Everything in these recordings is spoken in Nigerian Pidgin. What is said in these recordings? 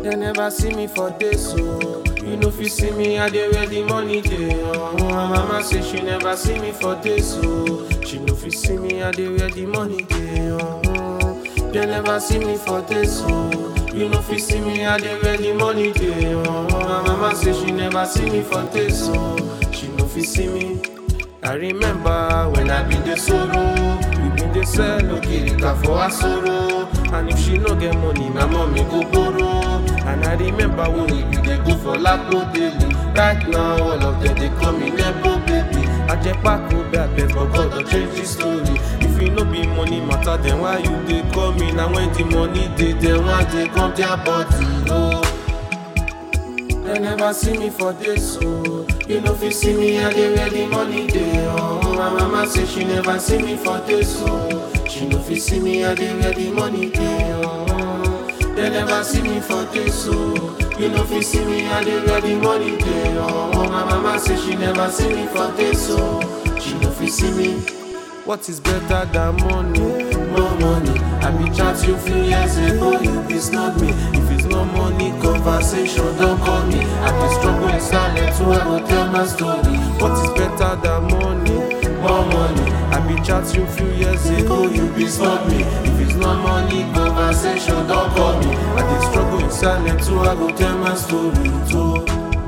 They never see me for days, so you know if you see me, I dey where the money dey. Oh, my mama say she never see me for days, so she know if you see me, I dey where the money dey. Oh, they never see me for days, so you know if you see me, I dey where the money dey. Oh, my mama say she never see me for days, so she know if you see me. I remember when I been the sorrow, we been the sell okirika for her sorrow. And if she no get money, my mommy go borrow. And I remember when we be dey go for Lapo daily. Right now, all of them they call me Nebo baby. Ajepako bad bet, but God don't change the story. If you no be money matter, then why you dey call me? Now when the money dey, then why they come their body? Oh. They never see me for this, so you know if you see me, I dey where the money dey. Oh, my mama say she never see me for this, so she know if you see me, I dey where the money dey. Oh, they never see me for this, so you know if you see me, I dey where the money dey. Oh, my mama say she never see me for this, so she know if you see me. What is better than money? More money. I be chat you few years ago, you be snub me. If it's no money, conversation don't call me. I be struggle in silence, so I go tell my story. What is better than money? More money. I be chat you few years ago, you be snub me. If it's no money, conversation don't call me. I be struggle in silence, so I go tell my story too.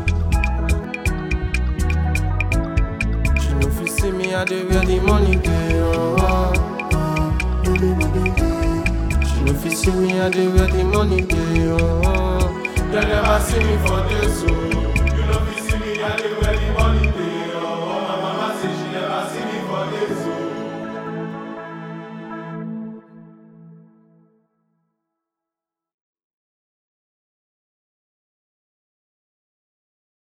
She know if you see me, I dey where the money dey. Oh. She know if you see me, I dey where the money dey. Oh. They never see me for this, oh.